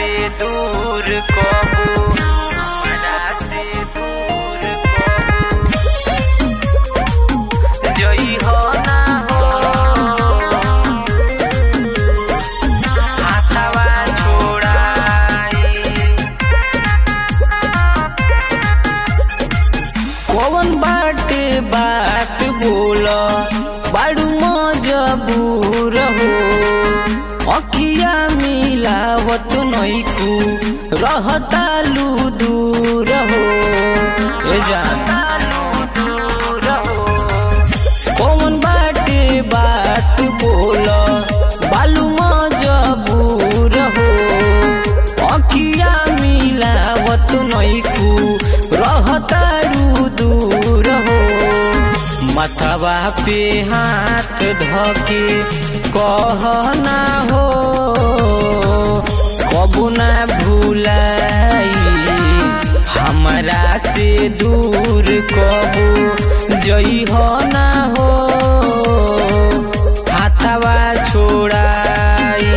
से दूर कबू हमरा से दूर कबू जई हो ना हो हाथवा छोड़ाई कौन बाटे बात बोल बाड़ू मजबूर हो अखिया मिलावत नैकू रहतालू दूर हो ए जान कौन बाटे बात बोल बालू मजबूर हो अखिया मिलावत नैकू रहतारू दूर हो मथवा पे हाथ धके कहना हो कबू ना भूलाई हमरा से दूर कबू जई हो ना हो हाथवा छोड़ाई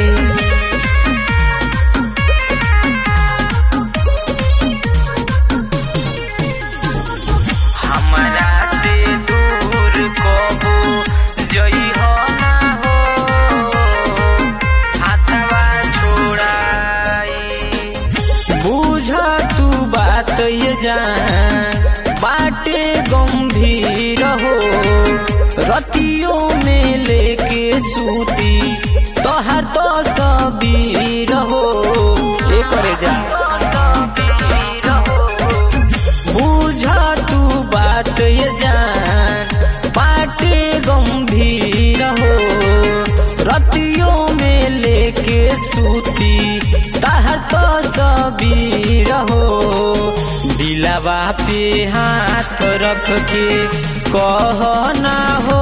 हमरा से दूर कबू जई हो ना हो हाथवा छोड़ाई बुझ तू बात ये जान बाटे गंभीर हो रतियों में लेके सूती तोहर तो सबीर हो ए करे जा बुझ तू बात ये जान बाटे गंभीर हो रतियों में लेके सूती तहर तो सबीर हो दिलवा पे हाथ रख के कहना हो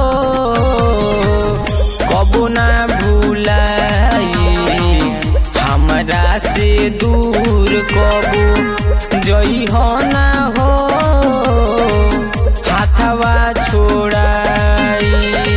कबू ना भूलाई हमरा से दूर कबू जई हो ना हो हाथवा छोड़ाई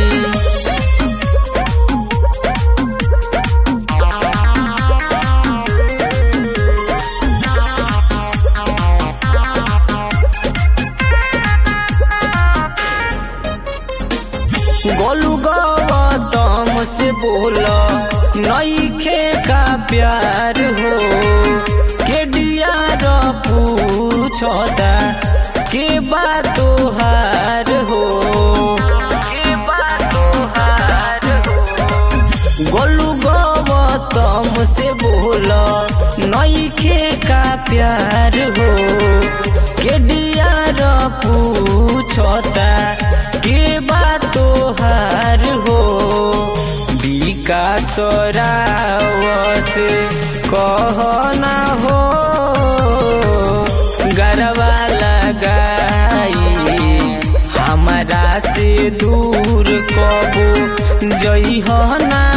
गोलू गौतम से बोला नईखे का प्यार हो के डियार पूछता के बात हार हो के बात हार हो गोलू गौतम से बोला नईखे का प्यार हो के डियार पूछता के बात हार हो विकास रावस कहना हो गरबा लगाई हमरा से दूर कबू जई हो ना